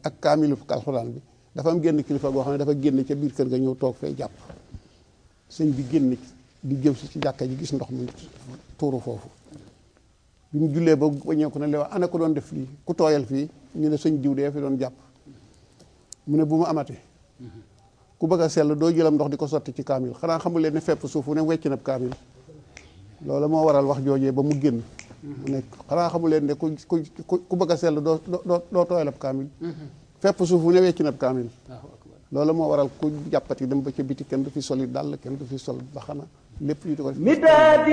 ak kaamilu alxuraan bi dafa am génn kilifa goo xam ne dafa génn ca biir kër ga ñëw toog fee jàpp sëñ bi génn di jëm si ci jàkka ji gis ndox mi tuuru foofu bi mu jullee ba waññeeku ne lewa ana ko doon def fii ku tooyal fii ñu ne sëñ diw dee fi doon jàpp mu ne bu mu amatee ku bëgg a sell doo jëlam ndox di ko sotti ci kaamil xanaa xamul leen ne fepp suuf wu ne wecc na kaamil loolu moo waral wax joojee ba mu génn mu ne xanaa xamul leen ne ku ku ku bëgg a sell doo doo doo tooyal ab kaamil fepp suuf wu ne wecc na kaamil loolu moo waral ku jàppati dem ba ca biti kenn du fi soli dàll kenn du fi sol baxana lépp ñu di ko